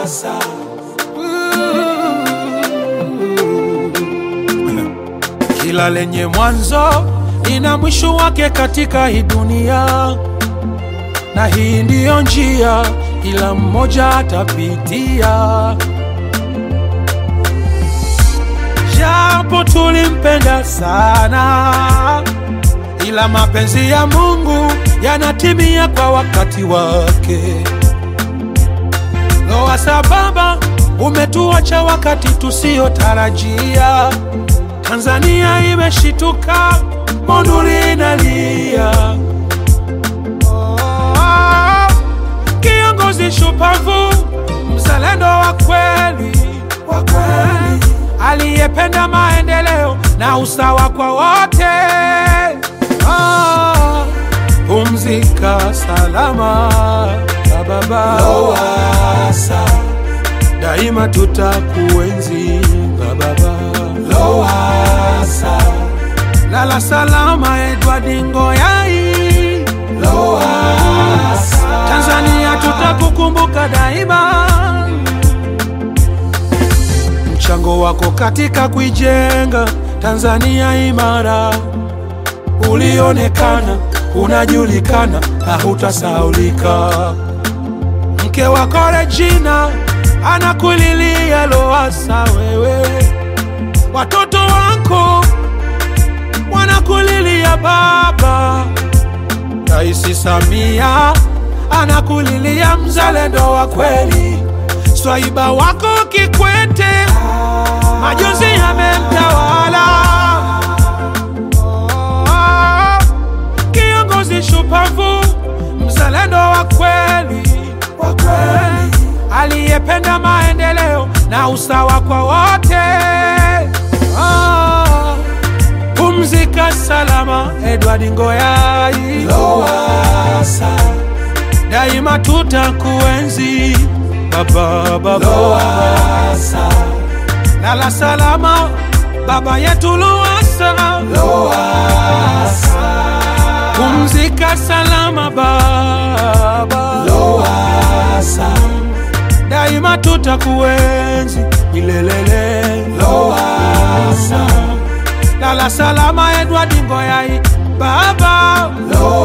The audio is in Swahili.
Lowassa. Kila lenye mwanzo ina mwisho wake katika hii dunia, na hii ndiyo njia kila mmoja atapitia. Japo tulimpenda sana, ila mapenzi ya Mungu yanatimia kwa wakati wake. Lowassa baba, umetuacha wakati tusiotarajia. Tanzania imeshituka, Monduli inalia. Oh, kiongozi shupavu, mzalendo wa kweli, wa kweli, aliyependa maendeleo na usawa kwa wote. Ah, pumzika salama baba, Lowassa. daima tutakuenzi baba. Lowassa. Lala salama Edward Ngoyai, Lowassa. Tanzania tutakukumbuka daima. Mchango wako katika kuijenga Tanzania imara ulionekana, unajulikana na hutasaulika. Mke wako Regina anakulilia Lowassa, wewe watoto wako wanakulilia baba. Rais Samia anakulilia mzalendo wa kweli. Swaiba wako Kikwete majonzi yamemtawala. Oh, Kiongozi shupavu, mzalendo wa kweli, wa kweli, aliyependa maendeleo na usawa kwa wote. Ah, Pumzika salama Edward Ngoyai, Lowassa. daima tutakuenzi baba, baba. Lowassa. Lala salama baba yetu Lowassa, Lowassa. pumzika salama baba, Lowassa. daima tutakuenzi milelele. Lowassa. Lala salama Edward Ngoyai baba, Lowassa.